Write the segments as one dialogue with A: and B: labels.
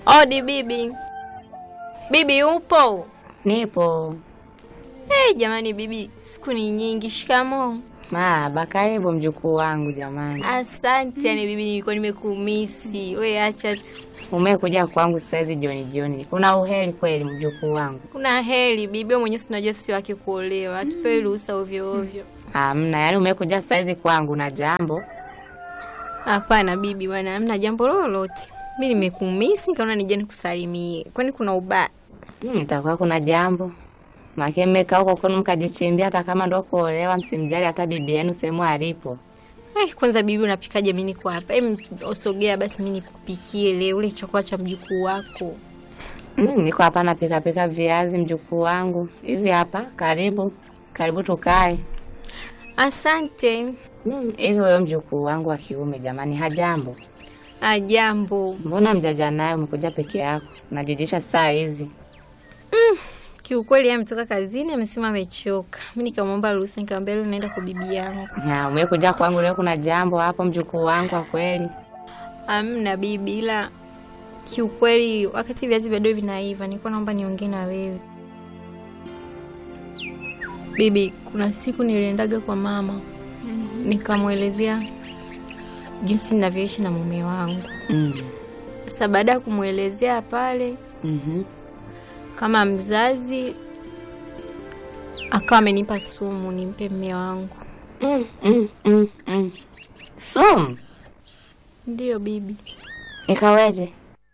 A: Odi bibi. Bibi upo?
B: Nipo.
A: Hey, jamani bibi, siku ni nyingi. Shikamoo.
B: Maba, karibu mjukuu wangu jamani.
A: Asante. Yani bibi, nilikuwa nimekumisi. We acha tu.
B: Umekuja kwangu saizi jioni jioni. Kuna uheri kweli mjukuu wangu?
A: Kuna heri bibi, wewe mwenyewe unajua sisi wake kuolewa. Hatupewi ruhusa ovyo ovyo.
B: Hamna, yaani umekuja saizi kwangu na jambo.
A: Hapana bibi bwana, hamna jambo lolote. Mi nimekumisi nikaona nije nikusalimie. Kwani kuna ubaya?
B: Hmm, itakuwa kuna jambo. Make mmekaa huko kwenu mkajichimbia hata kama ndo kuolewa msimjali hata bibi yenu sehemu alipo.
A: Ai, kwanza bibi unapikaje? Mi niko hapa. Em, osogea basi mi nikupikie leo ule chakula cha mjukuu wako.
B: Mm, niko hapa napika pika viazi mjukuu wangu. Hivi hapa, karibu. Karibu tukae.
A: Asante.
B: Mm, hivi wewe mjukuu wangu wa kiume jamani, hajambo?
A: Ajambo.
B: Mbona mjaja naye umekuja peke yako? Unajijisha saa hizi.
A: Kiukweli yeye ametoka kazini, amesema amechoka. Mi nikamwomba ruhusa, nikamwambia leo naenda kwa bibi yangu.
B: Ya, umekuja kwangu leo kuna jambo hapo mjukuu wangu wa kweli.
A: Amna bibi, ila kiukweli wakati viazi bado vinaiva, nilikuwa naomba niongee na wewe bibi. Kuna siku niliendaga kwa mama nikamwelezea jinsi ninavyoishi na mume wangu.
B: Mm.
A: Sasa baada ya kumwelezea pale
B: Mhm.
A: kama mzazi, akawa amenipa sumu nimpe mume wangu.
B: Mm, mm, mm, mm. Sumu
A: Ndiyo bibi,
B: ikaweje?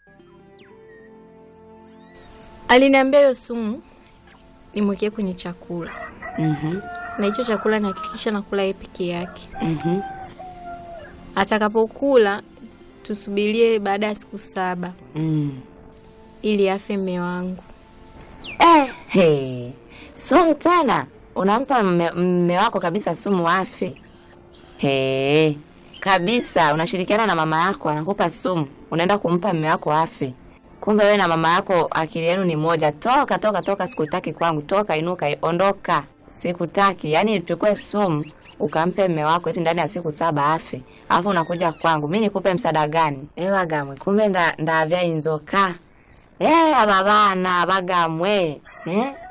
A: aliniambia hiyo sumu nimwekee kwenye chakula,
B: Mhm.
A: na hicho chakula nihakikisha nakula yeye peke yake.
B: Mhm.
A: Atakapokula tusubirie baada ya siku saba
B: Mm.
A: ili afe mme wangu.
B: Eh, hey. Sumu tena unampa mme mme wako kabisa sumu afe? Hey. Kabisa unashirikiana na mama yako anakupa sumu, unaenda kumpa mme wako afe. Kumbe wewe na mama yako akili yenu ni moja. Toka toka toka, sikutaki kwangu. Toka, inuka, ondoka. Sikutaki. Yaani chukue sumu ukampe mme wako eti ndani ya siku saba afe. Alafu unakuja kwangu. Mimi nikupe msaada gani? Ewa gamwe. Kumbe nda ndavya inzoka. Eh, aba bana bagamwe. Eh?